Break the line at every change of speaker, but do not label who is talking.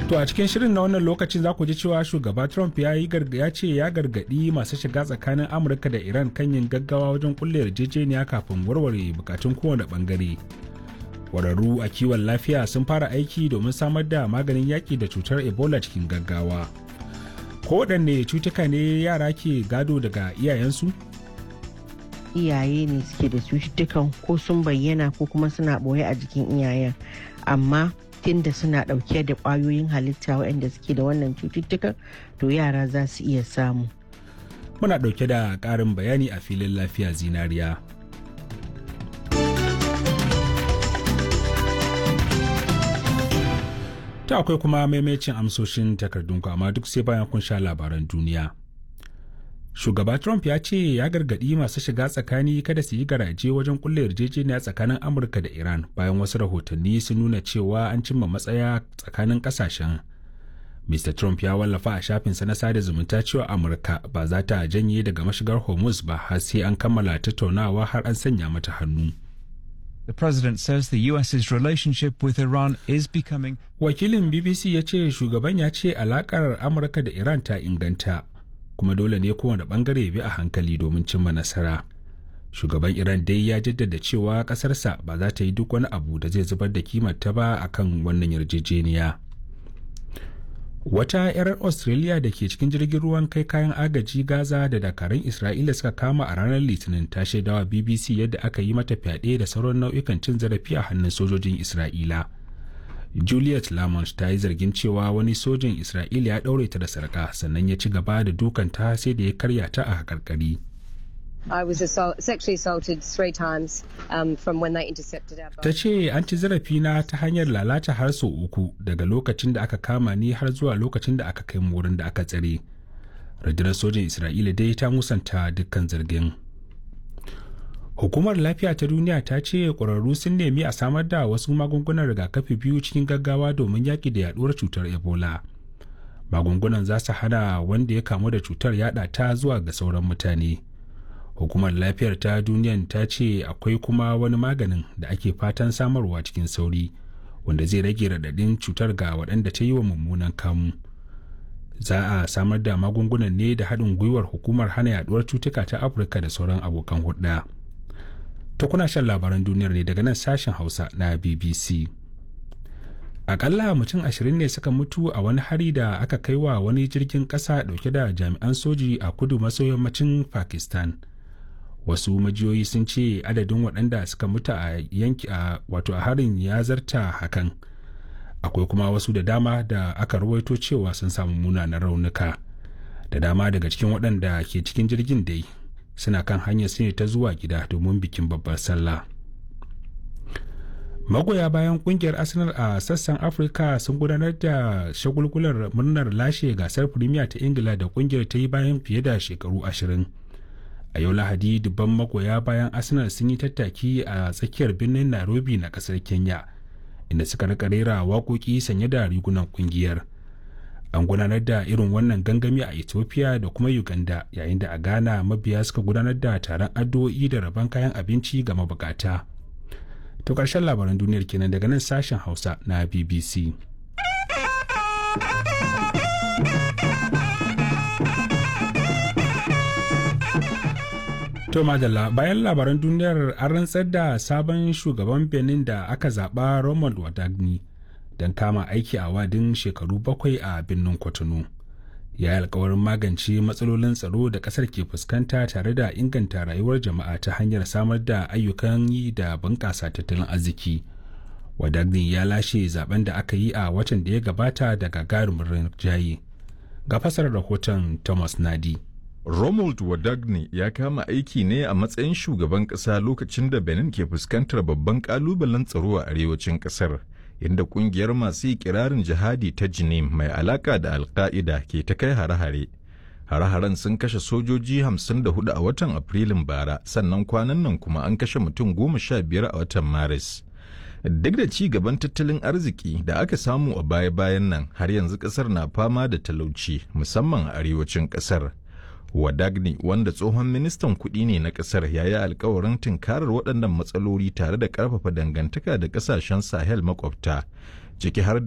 To a cikin shirin na wannan lokacin za ku ji cewa shugaba Trump ya yi ya ce ya gargadi masu shiga tsakanin Amurka da Iran kan yin gaggawa wajen kulle yarjejeniya kafin warware bukatun kowane bangare. Kwararru a kiwon lafiya sun fara aiki domin samar da maganin yaƙi da cutar Ebola cikin gaggawa. Kowaɗanne cutuka ne yara ke gado daga iyayensu?
Iyaye ne suke da cututtukan ko sun bayyana ko kuma suna ɓoye a jikin iyayen. Amma da suna ɗauke da ƙwayoyin halitta waɗanda suke da wannan cututtukan to yara za su iya samu.
Muna ɗauke da ƙarin bayani a filin lafiya zinariya. Ta akwai kuma maimacin amsoshin takardunku amma duk sai bayan kun sha labaran duniya. Shugaba Trump ya ce ya gargaɗi masu shiga tsakani kada su yi garaje wajen kulle yarjejeniya tsakanin Amurka da Iran bayan wasu rahotanni sun nuna cewa an cimma matsaya tsakanin ƙasashen. Mr. Trump ya wallafa a shafinsa na sada zumunta cewa Amurka ba za ta janye daga mashigar Hormuz ba har sai an kammala tattaunawa har an sanya mata hannu.
The president says the US's relationship with Iran is becoming.
Wakilin BBC ya ce shugaban ya ce alakar Amurka da Iran ta inganta. kuma dole ne kowane bangare bi a hankali domin cimma nasara shugaban iran dai ya jaddada cewa kasarsa ba za ta yi duk wani abu da zai zubar da kimarta ba akan wannan yarjejeniya wata 'yar australia da ke cikin jirgin ruwan kai kayan agaji gaza da dakarun isra'ila suka kama a ranar litinin ta shaidawa bbc yadda aka yi mata fyaɗe da sauran nau'ikan cin zarafi a hannun sojojin isra'ila Juliet Lamont ta yi zargin cewa wani sojin Isra'ila ya ɗaure ta da sarƙa sannan ya ci gaba da dukanta sai da ya karya ta a haƙarƙari.
I was assault, sexually assaulted three times um, from when they intercepted our boat.
Ta ce an ci zarafina ta hanyar lalata har sau uku daga lokacin da aka kama ni har zuwa lokacin da aka kai mu wurin da aka tsare. Rundunar sojin Isra'ila dai ta musanta dukkan zargin. Hukumar Lafiya ta Duniya ta ce ƙwararru sun nemi a samar da wasu magungunan rigakafi biyu cikin gaggawa domin yaƙi da yaɗuwar cutar Ebola. Magungunan za su hana wanda ya kamu da cutar yaɗa ta zuwa ga sauran mutane. Hukumar Lafiyar ta Duniyan ta ce akwai kuma wani maganin da ake fatan samarwa cikin sauri, wanda zai rage raɗaɗin cutar ga waɗanda ta yi wa mummunan kamu. Za a samar da magungunan ne da haɗin gwiwar hukumar hana yaɗuwar cutuka ta Afirka da sauran abokan hulɗa. ta kuna shan labaran duniyar ne daga nan sashen hausa na bbc akalla mutum ashirin ne suka mutu a wani hari da aka kai wa wani jirgin ƙasa dauke da jami'an soji a kudu maso yammacin pakistan wasu majiyoyi sun ce adadin waɗanda suka mutu a yanki a wato a harin ya zarta hakan akwai kuma wasu da dama da aka rawaito cewa sun samu munanan raunuka da dama daga cikin waɗanda ke cikin jirgin dai suna kan hanyar su ne ta zuwa gida domin bikin babbar sallah magoya bayan kungiyar arsenal a sassan afirka sun gudanar da shagulgular murnar lashe gasar premier ta ingila da kungiyar ta yi bayan fiye da shekaru ashirin a yau lahadi dubban magoya bayan arsenal sun yi tattaki a tsakiyar birnin nairobi na kasar kenya inda suka rika rera waƙoƙi sanye da rigunan kungiyar an gudanar da irin wannan gangami a ethiopia da kuma uganda yayin da a ghana mabiya suka gudanar da taron addu'o'i da rabon kayan abinci ga mabukata to ƙarshen labaran duniyar kenan daga nan sashen hausa na bbc to madalla bayan labaran duniyar an rantsar da sabon shugaban benin da aka zaɓa romuald wadagni don kama aiki a wadin shekaru bakwai a birnin kwatano ya yi alkawarin magance matsalolin tsaro da kasar ke fuskanta tare da inganta rayuwar jama'a ta hanyar samar da ayyukan yi da bunƙasa tattalin arziki wadagni ya lashe zaben da aka yi a watan da ya gabata da gagarumin rinjaye ga fasar rahoton thomas nadi
Romuald Wadagni ya kama aiki ne a matsayin shugaban ƙasa lokacin da Benin ke fuskantar babban ƙalubalen tsaro a arewacin ƙasar. inda kungiyar masu ikirarin jihadi ta jinim mai alaka da alka'ida ke ta kai hare-hare hare-haren sun kashe sojoji 54 a watan afrilun bara sannan kwanan nan kuma an kashe mutum goma sha biyar a watan maris duk da ci gaban tattalin arziki da aka samu a baya-bayan nan har yanzu kasar na fama da talauci musamman a arewacin kasar wadagni wanda tsohon ministan kuɗi ne na ƙasar ya yi alkawarin tunkarar waɗannan matsaloli tare da ƙarfafa dangantaka da ƙasashen sahel makwabta ciki har